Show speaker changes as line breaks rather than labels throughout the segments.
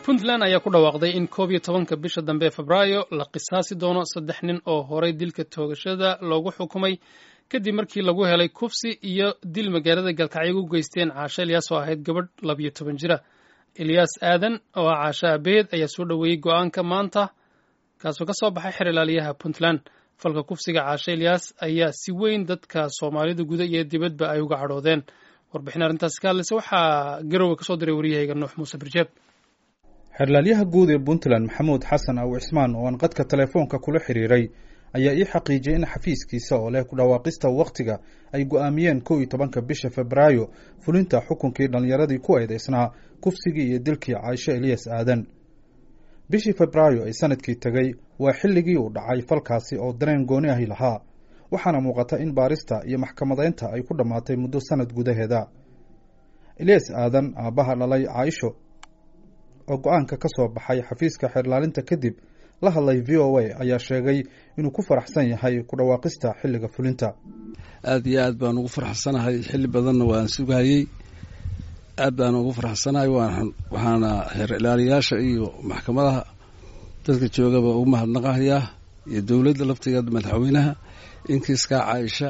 puntland ayaa ku dhawaaqday in koob iyo tobanka bisha dambe ee febraayo la qisaasi doono saddex nin oo horay dilka toogashada loogu xukumay kadib markii lagu helay kufsi iyo dil magaalada galkacyo u geysteen caasho ilyaas oo ahayd gabadh labiyo toban jira ilyaas aadan oo ah caasho abeed ayaa soo dhoweeyey go-aanka maanta kaasoo ka soo baxay xer ilaaliyaha puntland falka kufsiga caasho ilyaas ayaa si weyn dadka soomaalida guda iyo dibadba ay uga cadhoodeen warbixin arrintaasi ka hadlaysa waxaa garowe kasoo diray waryahayga nuux muuse birjeeb
xerlaalyaha guud ee puntland maxamuud xasan aw cismaan oo aan qadka telefoonka kula xiriiray ayaa ii xaqiijiyay in xafiiskiisa oo leh ku dhawaaqista wakhtiga ay go-aamiyeen kow iyo tobanka bisha febraayo fulinta xukunkii dhallinyaradii ku eedeysnaa kufsigii iyo dilkii caaisho eliyas aadan bishii febraayo ee sanadkii tegey waa xilligii uu dhacay falkaasi oo dareen gooni ahi lahaa waxaana muuqata in baarista iyo maxkamadaynta ay ku dhammaatay muddo sanad gudaheeda eliyas aadan aabbaha dhalay caaisho oo go-aanka ka soo baxay xafiiska xeerlaalinta kadib la hadlay v o a ayaa sheegay inuu ku faraxsan yahay ku dhawaaqista xilliga fulinta
aada iyo aad baan ugu faraxsanahay xilli badanna waan sugahayey aad baan ugu faraxsanahay waxaana xeer ilaaliyaasha iyo maxkamadaha dadka joogaba ugu mahadnaqahayaa iyo dowladda laftigeeda madaxweynaha in kiiskaa caaisha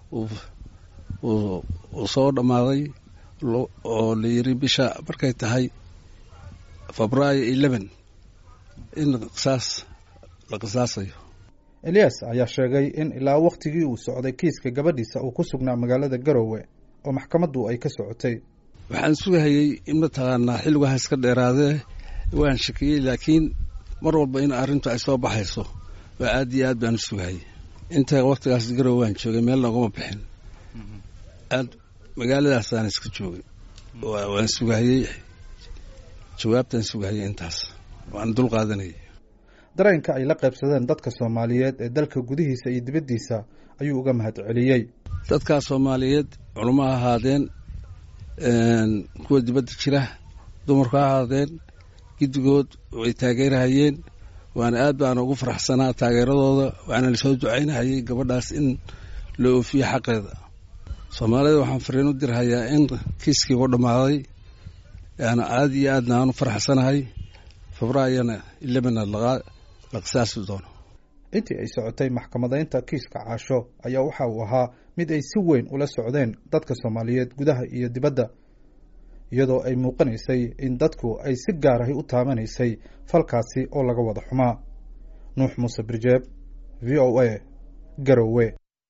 uu soo dhammaaday oo la yiri bisha markay tahay febraayo eleven in qisaas la qisaasayo
eliyas ayaa sheegay in ilaa wakhtigii uu socday kiiska gabadhiisa uu ku sugnaa magaalada garowe oo maxkamaddu ay ka socotay
waxaan sugahayey in mataqaanaa xilligu ha iska dheeraadee waan shakiyey laakiin mar walba in arrintu ay soo baxayso waa aad iyo aad baan u sugahayey inta wakhtigaas garowe waan joogay meelna ugama bixin aad magaaladaasaan iska joogay waan sugahayey jawaabtaan sugahayay intaas waan dul qaadanayay
dareenka ay la qaybsadeen dadka soomaaliyeed ee dalka gudihiisa iyo dibaddiisa ayuu uga mahad celiyey
dadkaa soomaaliyeed culamo ha ahaadeen kuwa dibadda jira dumarku ha ahaadeen giddigood way taageerahayeen waana aad baana ugu faraxsanaa taageeradooda waxaana lasoo ducaynahayay gabadhaas in la oofiyo xaqeeda soomaalida waxaan fariin u dirhayaa in kiiskii u dhammaaday yaana aada iyo aadna aan u faraxsanahay febraayona ilebena la qisaasi doono
intii ay socotay maxkamadaynta kiiska caasho ayaa waxa uu ahaa mid ay si weyn ula socdeen dadka soomaaliyeed gudaha iyo dibadda iyadoo ay muuqanaysay in dadku ay si gaar ahi u taabanaysay falkaasi oo laga wada xumaa nuux muuse birjeeb v o a garowe